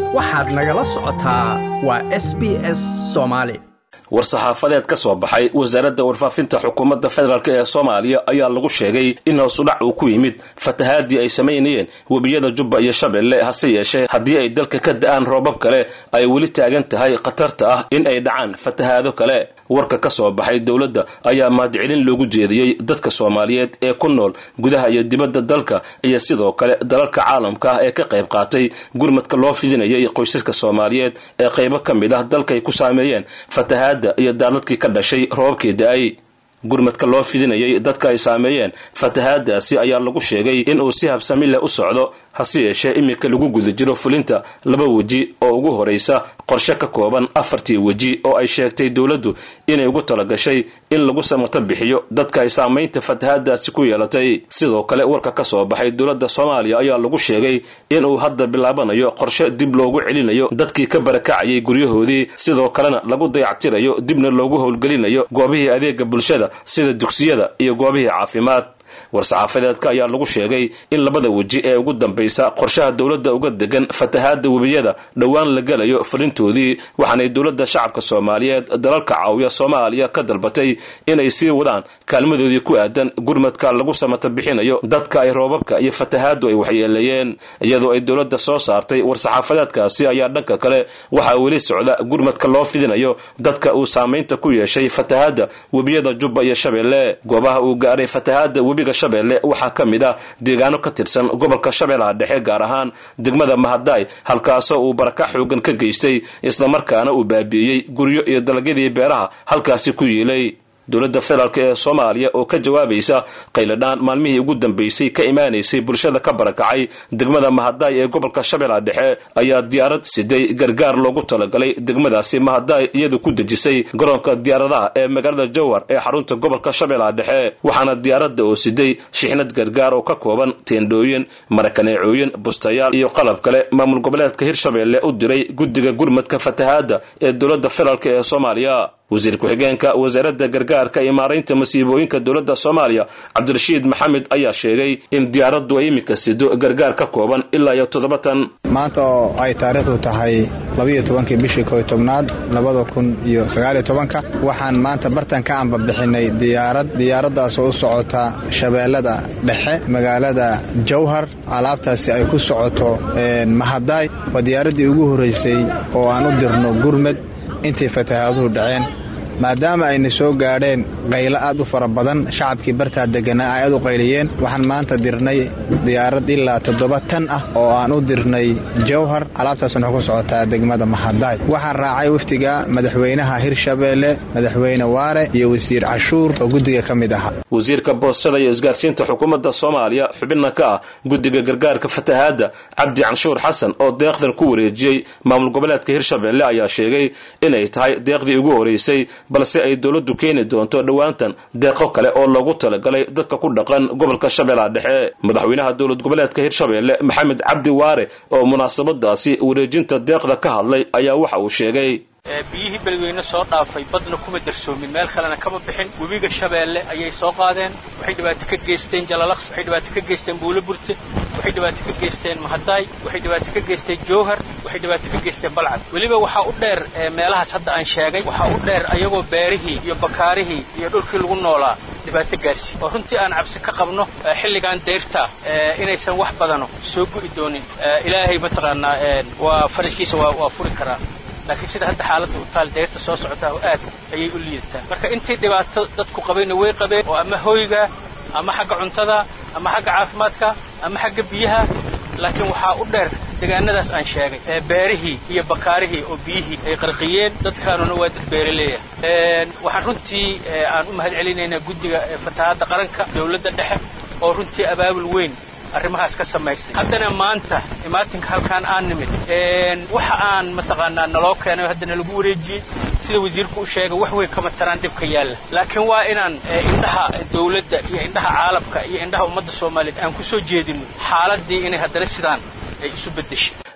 waxaad nagala socotaa waa s b s soomaali war-saxaafadeed ka soo baxay wasaaradda warfaafinta xukuumadda federaalk ee soomaaliya ayaa lagu sheegay in hoosudhac uu ku yimid fatahaadii ay samaynayeen webiyada jubba iyo shabeelle hase yeeshee haddii ay dalka ka da-aan roobab kale ay weli taagan tahay khatarta ah in ay dhacaan fatahaado kale warka ka soo baxay dowladda ayaa mahadcelin loogu jeediyey dadka soomaaliyeed ee ku nool gudaha iyo dibadda dalka iyo sidoo kale dalalka caalamka ah ee ka qayb qaatay gurmadka loo fidinayay qoysaska soomaaliyeed ee qaybo ka mid ah dalkaay ku saameeyeen fatahaadda iyo daaladkii ka dhashay roobabkii da-ay gurmadka loo fidinayay dadka ay saameeyeen fatahaadaasi ayaa lagu sheegay inuu si habsami leh u socdo hase yeeshee iminka lagu guda jiro fulinta laba weji oo ugu horaysa qorshe ka kooban afartii weji oo ay sheegtay dowladdu inay ugu talagashay in lagu samato bixiyo dadka ay saamaynta fatahaadaasi ku yeelatay sidoo kale warka ka soo baxay dowladda soomaaliya ayaa lagu sheegay inuu hadda bilaabanayo qorshe dib loogu celinayo dadkii ka barakacayay guryahoodii sidoo kalena lagu dayactirayo dibna loogu howlgelinayo goobihii adeega bulshada sida dugsiyada iyo goobihii caafimaad war-saxaafadeedka ayaa lagu sheegay in labada weji ee ugu dambaysa qorshaha dowladda uga degan fatahaadda webiyada dhowaan la gelayo fulintoodii waxaanay dowladda shacabka soomaaliyeed dalalka caawiya soomaaliya ka dalbatay inay sii wadaan kaalmadoodii ku aadan gurmadka lagu samata bixinayo dadka ay roobabka iyo fatahaaddu ay waxyeeleeyeen iyadoo ay dowladda soo saartay war-saxaafadeedkaasi ayaa dhanka kale waxaa weli socda gurmadka loo fidinayo dadka uu saamaynta ku yeeshay fatahaadda webiyada jubba iyo shabeelle goobaha uu gaaray fatahaadda webiga shabeelle waxaa ka mid ah deegaano ka tirsan gobolka shabeellaha dhexe gaar ahaan degmada mahadaay halkaasoo uu baraka xoogan ka geystay islamarkaana uu baabi'iyey guryo iyo dalagyadii beeraha halkaasi ku yiilay dowladda federaalk ee soomaaliya oo ka jawaabaysa qayladhaan maalmihii ugu dambaysay ka imaanaysay bulshada ka barakacay degmada mahadaay ee gobolka shabeellaha dhexe ayaa diyaarad siday gargaar loogu talagalay degmadaasi mahadaay iyadu ku dejisay garoonka diyaaradaha ee magaalada jowhar ee xarunta gobolka shabeellaha dhexe waxaana diyaaradda oo siday shixnad gargaar oo ka kooban teendhooyin marakaneecooyin bustayaal iyo qalab kale maamul goboleedka hirshabeelle u diray guddiga gurmadka fatahaadda ee dowladda federaalk ee soomaaliya wasiir ku-xigeenka wasaaradda gargaarka iyo maaraynta masiibooyinka dowladda soomaaliya cabdirashiid maxamed ayaa sheegay in diyaaraddu ay iminka sido gargaar ka kooban ilaa iyo toddobatan maanta oo ay taariikhdu tahay labayo tobankii bishii koy tobnaad labada kun iyo sagaaliyo tobanka waxaan maanta bartan ka ambabixinay diyaarad diyaaraddaasoo u socota shabeellada dhexe magaalada jowhar alaabtaasi ay ku socoto mahadaay waa diyaaraddii ugu horraysay oo aan u dirno gurmed intay fatahaaduhu dhaceen maadaama ayna soo gaadheen qaylo aad u fara badan shacabkii bartaa degganaa ay aad u qayliyeen waxaan maanta dirnay diyaarad ilaa toddoba tan ah oo aan u dirnay jowhar alaabtaasna waxay ku socotaa degmada mahadaay waxaa raacay wafdiga madaxweynaha hirshabeelle madaxweyne waare iyo wasiir cashuur oo guddiga ka mid ahaa wasiirka boostada iyo isgaarsiinta xukuumadda soomaaliya xubinna ka ah guddiga gargaarka fatahaadda cabdi canshuur xasan oo deeqdan ku wareejiyey maamul goboleedka hirshabeelle ayaa sheegay inay tahay deeqdii ugu horeysay balse ay dowladdu keeni doonto dhowaantan deeqo kale oo loogu talagalay dadka ku dhaqan gobolka shabeellaha dhexe madaxweynaha dowlad goboleedka hirshabeelle maxamed cabdi waare oo munaasabadaasi wareejinta deeqda ka hadlay ayaa waxa uu sheegay biyihii beledweyne soo dhaafay badna kuma darsoomin meel kalena kama bixin webiga shabeelle ayay soo qaadeen waxay dhibaato ka geysteen jalalaqs waxay dhibaato ka geysteen buulo burte waxay dhibaato ka geysteen mahadaay waxay dhibaato ka geysteen jowhar waxay dhibaato ka geysteen balcad weliba waxaa u dheer meelahaas hadda aan sheegay waxaa u dheer ayagoo beerihii iyo bakaarihii iyo dhulkii lagu noolaa dhibaato gaarsi oo runtii aan cabsi ka qabno xilligan dayrta inaysan wax badano soo gu'i doonin ilaahay mataqaanaa waa farajkiisa waa furi karaa laakiin sida hadda xaaladda u taal deyrta soo socotaa oo aad ayay u liidataa marka intii dhibaato dadku qabayna way qabeen oo ama hoyga ama xagga cuntada ama xagga caafimaadka ama xagga biyaha laakiin waxaa u dheer deegaanadaas aan sheegay beerihii iyo bakaarihii oo biyihii ay qarqiyeen dadkaanuna waa dad beeraleeya waxaan runtii aan u mahad celinaynaa guddiga fatahaadda qaranka dawladda dhexe oo runtii abaabul weyn arrimahaas ka samaysay haddana maanta imaatinka halkaan aan nimid waxa aan mataqaanaa naloo keenay haddana lagu wareejiyey sida wasiirku u sheegay wax weyn kama taraan dhibka yaalla laakiin waa inaan indhaha dawladda iyo indhaha caalamka iyo indhaha ummadda soomaaliyeed aan ku soo jeedino xaaladii inay haddana sidaan ay isu beddeshay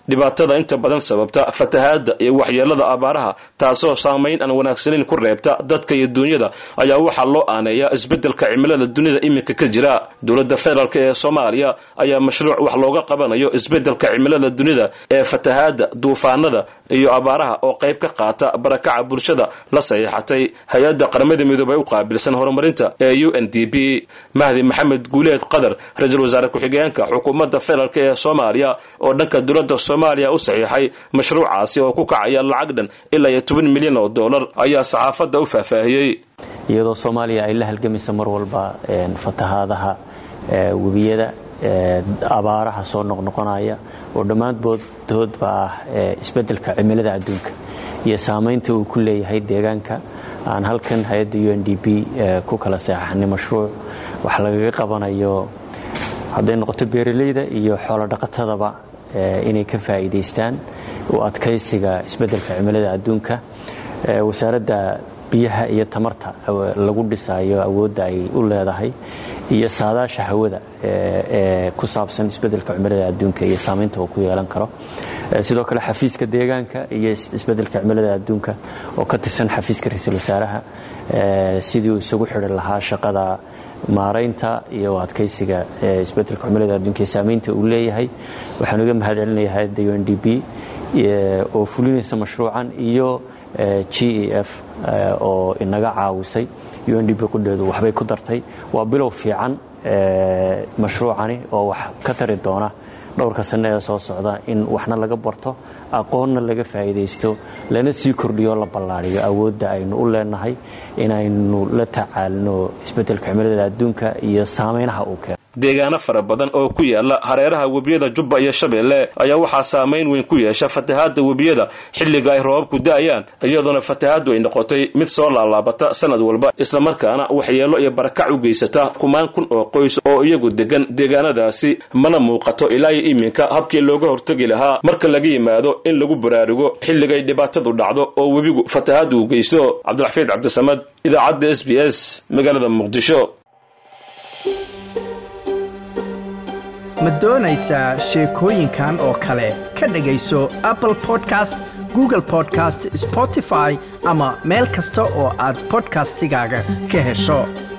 dhibaatada inta badan sababta fatahaadda iyo waxyeelada abaaraha taasoo saamayn aan wanaagsaneyn ku reebta dadka iyo duunyada ayaa waxaa loo aaneeyaa isbeddelka cimilada dunida iminka ka jira dowladda federaalk ee soomaaliya ayaa mashruuc wax looga qabanayo isbeddelka cimilada dunida ee fatahaadda duufaanada iyo abaaraha oo qayb ka qaata barakaca bulshada la saxiixatay hay-adda qaramada midoobay u qaabilsan horumarinta ee u n d p mahdi maxamed guuleed qadar ra-iisul wasaare ku-xigeenka xukuumadda federaalk ee soomaaliya oo dhanka dowladda soomaaliya u saxiixay mashruucaasi oo ku kacaya lacag dhan ilaa iyo toban milyan oo dollar ayaa saxaafadda u faahfaahiyey iyadoo soomaaliya ay la halgamayso mar walba fatahaadaha webiyada abaaraha soo noqnoqonaya oo dhammaantoodba ah isbeddelka cimilada adduunka iyo saamaynta uu ku leeyahay deegaanka aan halkan hay-adda u n d p ku kala seexaxnay mashruuc wax lagaga qabanayo hadday noqoto beeralayda iyo xoolo dhaqatadaba inay ka faa'iidaystaan u adkaysiga isbeddelka cimilada adduunka wasaaradda biyaha iyo tamarta lagu dhisayo awoodda ay u leedahay iyo saadaasha hawada ee ku saabsan isbeddelka cimilada adduunka iyo saamaynta uu ku yeelan karo sidoo kale xafiiska deegaanka iyo isbeddelka cimilada adduunka oo ka tirsan xafiiska ra-iisul wasaaraha sidii uu isagu xidhi lahaa shaqada maaraynta iyo adkaysiga isbeddelka cimilada adduunka iyo saamaynta uu leeyahay waxaan uga mahad celinaya hay-adda u n d p oo fulinaysa mashruucan iyo g e f oo inaga caawisay u n d p qudheedu waxbay ku dartay waa bilow fiican mashruucani oo wax ka tari doona dhowrka sanno ee soo socda in waxna laga barto aqoonna laga faa'iidaysto lana sii kordhiyo la ballaadhiyo awoodda aynu u leenahay inaynu la tacaalino isbeddelka cimilada adduunka iyo saameynaha uu keeno deegaano fara badan oo ku yaala hareeraha webiyada jubba iyo shabeelle ayaa waxaa saamayn weyn ku yeesha fatahaadda webiyada xilliga ay roobabku da'ayaan iyadoona fatahaaddu ay noqotay mid soo laalaabata sanad walba islamarkaana waxyeelo iyo barakac u geysata kumaan kun oo qoys oo iyagu degan deegaanadaasi mana muuqato ilaa iyo iminka habkii looga hortegi lahaa marka laga yimaado in lagu baraarugo xilligay dhibaatadu dhacdo oo webigu fatahaaddu u geysto cabdiraxfiid cabdisamad idaacadda s b s magaalada muqdisho ma doonaysaa sheekooyinkan oo kale ka dhegayso apple podcast google podcast spotify ama meel kasta oo aad bodkastigaaga ka hesho